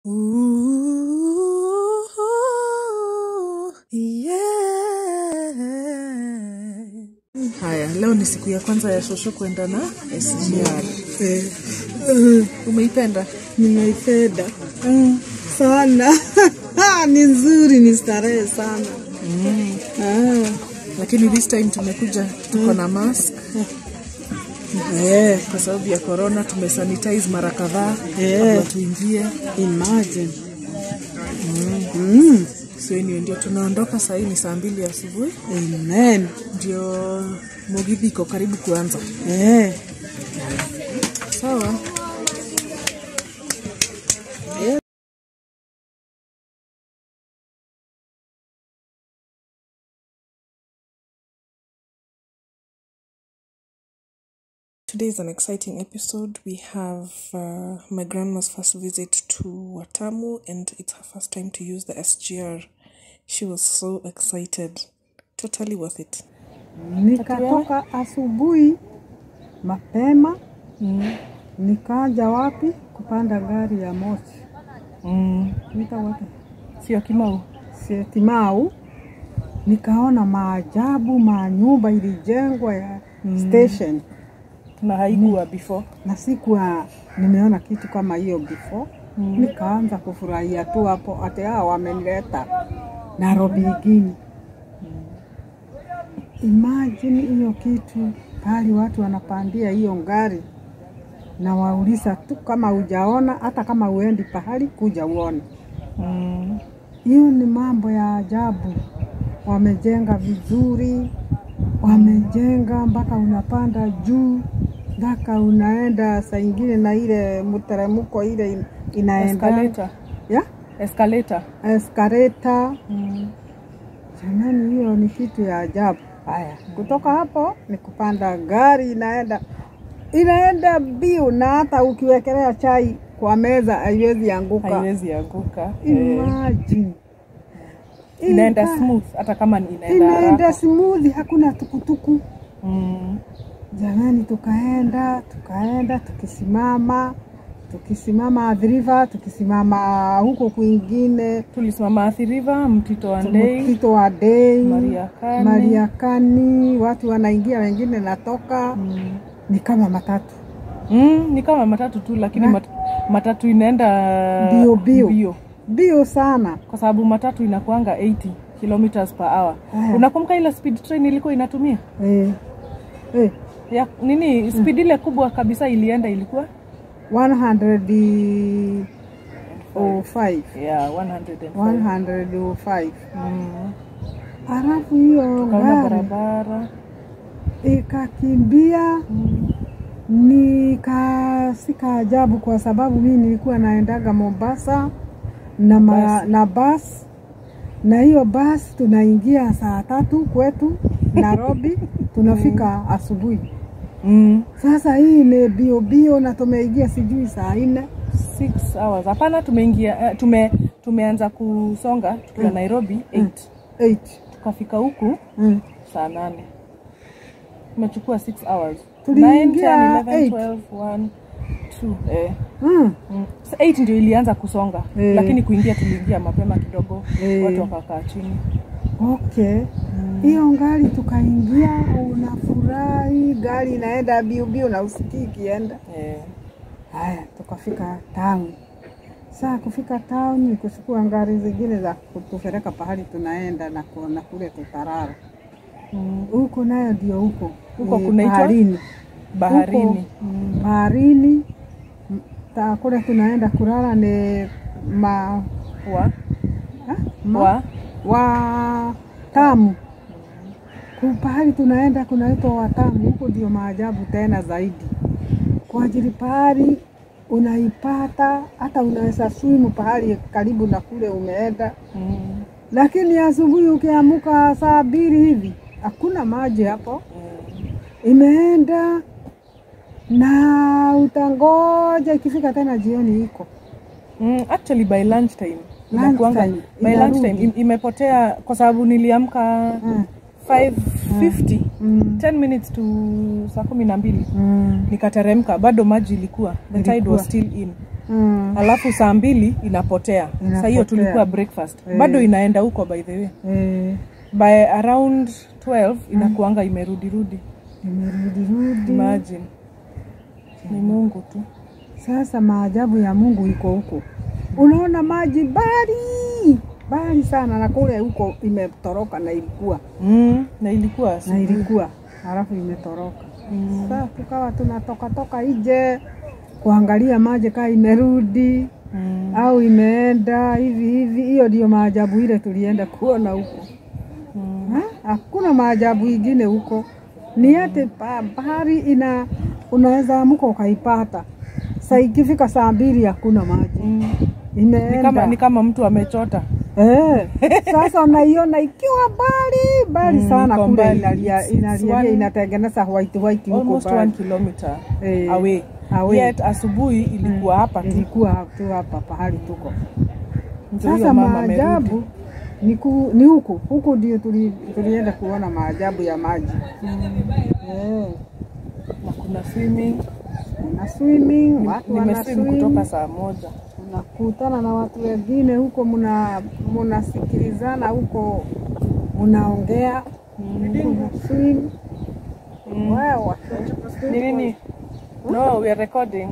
Ooh, yeah. Haya, leo ni siku ya kwanza ya Shosho kwenda na SGR. Eh, eh, Umeipenda? nimeipenda mm, sana ni nzuri, ni starehe sana ah, Lakini this time tumekuja tuko na mask eh, kwa sababu ya corona, tumesanitize mara kadhaa Eh. kabla tuingie. imagine mm, So anyway, ndio tunaondoka saa hii, ni saa mbili asubuhi, amen ndio Mugithi iko karibu kuanza. eh, Sawa. Today is an exciting episode. We have uh, my grandma's first visit to Watamu, and it's her first time to use the SGR. She was so excited. Totally worth it. nikatoka asubuhi mapema nikaja wapi kupanda gari ya moshi Mm. nita wapi Sio Kimau. Sietimau, nikaona maajabu manyumba ilijengwa ya station Na haikuwa before. na sikuwa nimeona kitu kama hiyo before. Nikaanza kufurahia tu hapo, ate hao wamenileta Nairobi ingine. Imagine hiyo kitu pali watu wanapandia hiyo ngari na wauliza tu kama hujaona, hata kama uendi pahali kuja uone. Mm. Hiyo ni mambo ya ajabu. Wamejenga vizuri, wamejenga mpaka unapanda juu, mpaka unaenda saa ingine na ile mteremko ile in- inaenda Escalator. ya Escalator. eskaleta. Mm. Jamani, hiyo ni kitu ya ajabu. Haya, kutoka hapo ni kupanda gari, inaenda inaenda biu, na hata ukiwekelea chai kwa meza haiwezi anguka. Haiwezi anguka. Eh. Imagine. Inaenda Ina- smooth hata kama ni inaenda inaenda haraka. smooth, hakuna tukutuku. Mm. Jamani, tukaenda tukaenda, tukisimama tukisimama Athi River, tukisimama huko kwingine Tulisimama Athi River, Mtito wa Ndei, Mtito wa Dei, Mariakani. Mariakani, watu wanaingia, wengine natoka, Mm. ni kama matatu Mm, ni kama matatu tu lakini Na- mat, matatu inaenda Bio, bio. bio. bio sana. kwa sababu matatu inakuanga 80 kilometers per hour. Aya. Unakumbuka ile speed train ilikuwa inatumia Eh, eh, ya nini? Speed ile kubwa kabisa ilienda ilikuwa 105 yeah, 105. 105 Mm. halafu hiyo Kaona gari barabara ikakimbia mm. nikasika ajabu kwa sababu mimi nilikuwa naendaga Mombasa na, ma, Basi. na basi na hiyo basi tunaingia saa tatu kwetu Nairobi tunafika asubuhi. Mm. Sasa hii ni bio bio na tumeingia sijui saa nne Six hours. Hapana, tumeingia eh, tume tumeanza kusonga tukiwa Nairobi 8 8 tukafika huku mm. saa nane tumechukua 6 hours Tuliingia 9, 10, 11, eight. 12, 1, 2, eh. Mm. Mm. Sa 8 ndio ilianza kusonga Eh. lakini kuingia tuliingia mapema kidogo Eh. watu wakakaa chini Okay. Hiyo gari tukaingia, unafurahi, gari inaenda biu biu na usikii ikienda. eh. Haya, tukafika town. Saa kufika town ni kuchukua gari zingine za kutupeleka pahali tunaenda na kuona kule tutarara. mm. Huko nayo ndio huko Huko Ni kunaitwa? baharini. baharini Huko, baharini m- ta- kule tunaenda kulala ni ma, wa, ha? ma wa wa tamu Ku- pahali tunaenda kunaitwa Watamu, huko ndio maajabu tena zaidi, kwa ajili pahali unaipata hata unaweza swimu pahali karibu na kule umeenda, mm. lakini asubuhi ukiamuka saa mbili hivi hakuna maji hapo, Mm. imeenda na utangoja ikifika tena jioni iko Mm, actually by lunch time Lunch inakuanga- time, by inarudi. lunch time im- imepotea kwa sababu niliamka mm. 550 Mm. 10 minutes to saa kumi na mbili Mm. nikateremka bado maji ilikuwa the tide Ilikuwa. was still in Mm. alafu saa mbili inapotea saa hiyo Inapotea. tulikuwa breakfast Eh. bado inaenda huko by the way Eh, by around 12 inakuanga imerudirudi imerudirudi. imagine ni mungu tu Sasa maajabu ya Mungu iko huko, unaona maji bali bali sana, na kule huko imetoroka na ilikuwa mm, na ilikuwa na asubuhi. ilikuwa halafu imetoroka. Mm. Sasa tukawa tunatoka toka nje kuangalia maji kaa imerudi Mm. au imeenda hivi hivi. Hiyo ndio maajabu ile tulienda kuona huko. Mm. Ha? Hakuna maajabu ingine huko, ni ati pa- bahari ina unaweza amuka ukaipata saa ikifika saa mbili hakuna maji Mm. Ni imeenda. kama, ni kama mtu amechota Eh, sasa unaiona ikiwa mbali mbali Mm, sana iko kule mbali. inalia, It's- it's inalia one- inatengeneza white white huko almost one mbali. kilometer Eh, away. away. Yet asubuhi ilikuwa hapa tu. Ilikuwa tu hapa pahali tuko. Ndio hiyo Sasa mama amerudi. maajabu ni, ku, ni huku huku ndio tuli, tulienda kuona maajabu ya maji eh, na kuna swimming. kuna swimming, watu wana Nimeswim swim, kutoka saa moja. unakutana na watu wengine huko, muna munasikilizana huko, munaongea muna swim Mm. Wow. Ni nini? No, we are recording.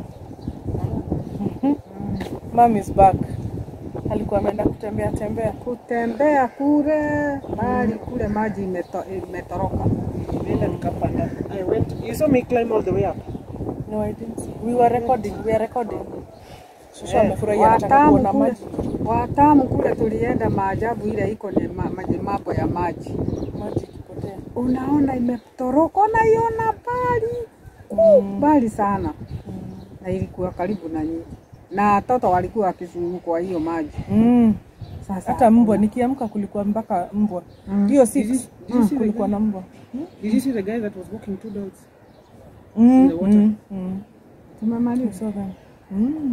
Mom is back. Alikuwa ameenda kutembea tembea. kutembea kule bali kule maji imeto, imetoroka Nenda nikapanda. I went. You saw me climb all the way up. No, I didn't. see. We were recording. We are recording. Shusha Eh, amefurahia anataka Watamu kuona kule, maji. Watamu kule tulienda maajabu ile iko ni ma, maji mambo ya maji, Maji ikipotea. unaona imetoroka, unaiona mbali Mm. mbali sana, na ilikuwa karibu na nyinyi, na watoto walikuwa wakizungukwa hiyo maji. Mm. Sasa Hata mbwa nikiamka kulikuwa mpaka mbwa. Hiyo Did you- 6 did you see the kulikuwa guy? na mbwa. Did you see the guy that was walking two dogs? Mm. the water? Mm. Mm. tumemaliza. So then. Mm.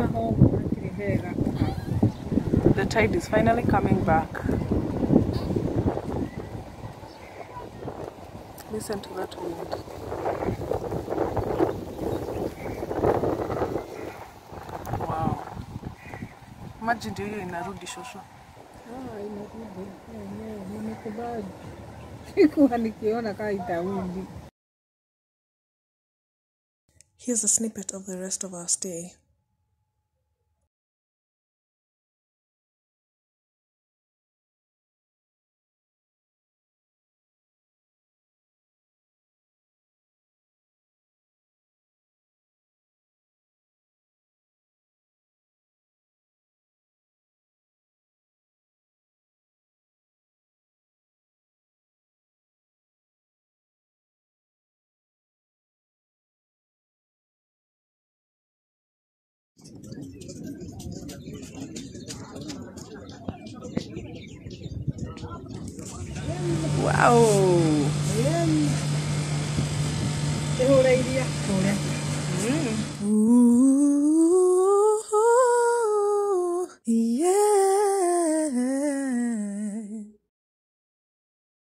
The tide is finally coming back. Listen to that wind. Wow. Maji ndio hiyo inarudi shosho. Sikuwa nikiona kaa itarudi. Here's a snippet of the rest of our stay. Wow. Ihũra iria. Ooh.